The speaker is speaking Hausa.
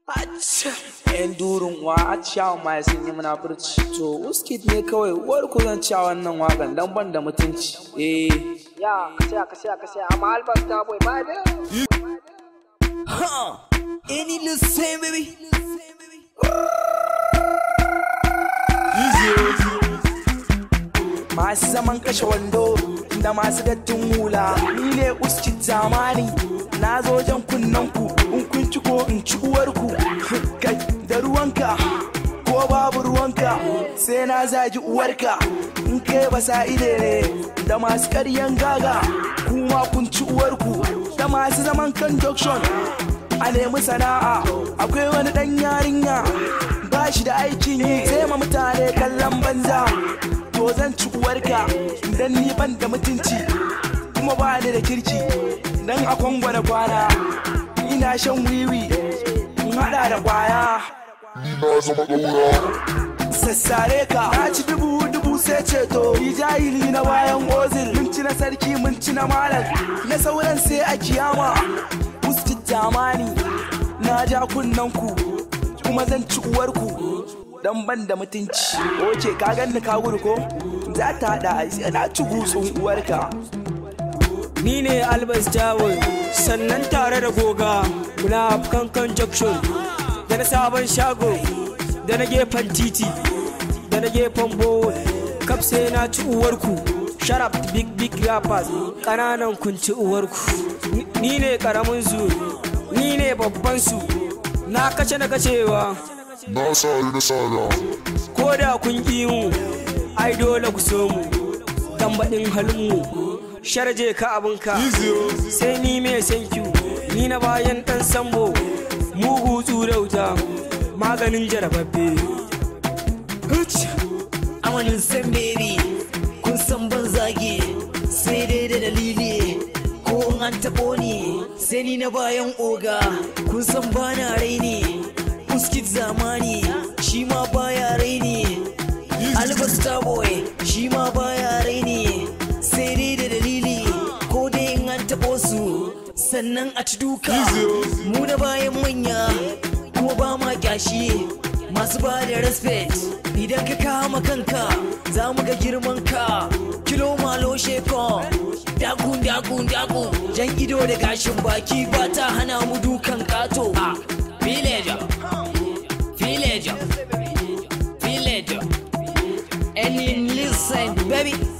yan durin wa a ciyawa ma sun yi munafurci to uskit ne kawai uwar ku zan ciya wannan wakan dan ban da mutunci eh Ya, ka saya, ka saya, ka saya. Amma albas ta boy, ba da. Huh. Any little same, baby. masu zaman kashe wando da masu dattin hula ni ne uskit zamani na zo jan kunnen ku in kun ci ko in ci uwarku kai da ruwanka ko babu ruwanka sai na zagi uwarka in kai ba sa ide ne da masu karyan gaga kuma kun ci uwarku da masu zaman kan junction a nemi sana'a akwai wani dan yarinya ba shi da aikin yi sai ma mutane kallon banza to zan ci uwarka dan ni ban da mutunci kuma ba ni da kirki dan a kwangwana kwana ina shan wiwi in hada da kwaya sassare ka na ci dubu dubu sai ceto ni jahili na bayan ozil mun ci na sarki mun ci na malam na sauran sai a kiyama musti jamani na ja kunnen ku kuma zan ci uwarku dan ban da mutunci oke ka ganni ka gudu ko za ta hada a na ci gutsun uwarka Ni ne Albas Jawon sannan tare da goga muna kankan junction da na sabon shago da na gefen titi da na gefen bowl kaf sai na ci uwarku sharap big big rappers ƙananan kun ci uwarku Ni- ni ne ƙaramin su ni ne babban su na kace na kacewa Na sari na sada. ko da kun ƙi mu ai dole ku so mu tambaɗin halinmu sharje ka abinka sai ni mai sankiyu ni na bayan ɗan sambo mugu tsurauta maganin jarababbe amanin san baby kun san ban zage sai dai da dalili ko in an taɓo ni sai ni na bayan oga kun san bana raini uskit zamani shi ma baya raini albas boy shi ma baya raini sai dai da dalili ko dai in an taɓo su sannan a ci duka mu na bayan manya kuma ba ma kyashi masu ba da respect idan ka kama kanka za mu ga girman ka kilo malo sheko dagun dagun dagun jan ido da gashin baki ba ta hana mu dukan kato a villager villager villager and in listen baby